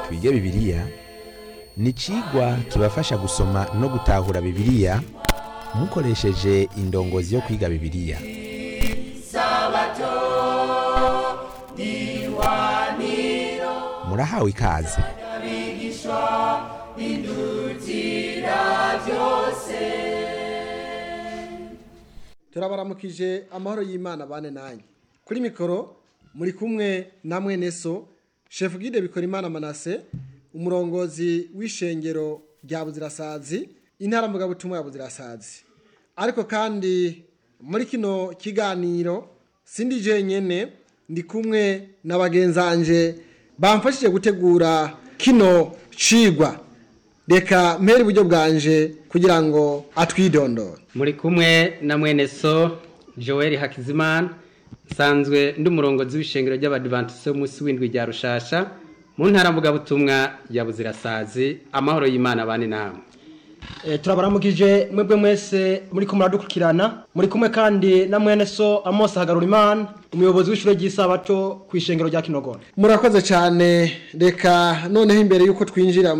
twige bibiliya ni icigwa kibafasha gusoma no gutahura bibiliya mukoresheje indongozi yo kwiga bibiliya murahawe ikaze turabaramukije amahoro y'imana bane nanjye kuri mikoro muri kumwe na mwene so shefu gide bikora imana manase umurongozi w'ishengero rya buzirasazi intara mvugabutumwa ya buzirasazi ariko kandi muri kino kiganiro sindi jenyene ndi kumwe na bagenzanje bamfashije gutegura kino cigwa reka mpere iburyo bwanje kugira ngo atwidondore muri kumwe na mwene so joel hakizimana nsanzwe ndi umurongozi w'ishengero ry'abadivantisite w'umunsi w'indwi rya rushasha mu ntara mvugabutumwa ya buzirasazi amahoro y'imana bane namwe Eh, turabaramukije mwebwe mwese muri ko muradukurikirana muri kumwe kandi na mwene so Amos Hagarurimana umuyobozi w'ishure ry'isabato ku ishengero rya Kinogora murakoze cyane reka noneho imbere y'uko twinjira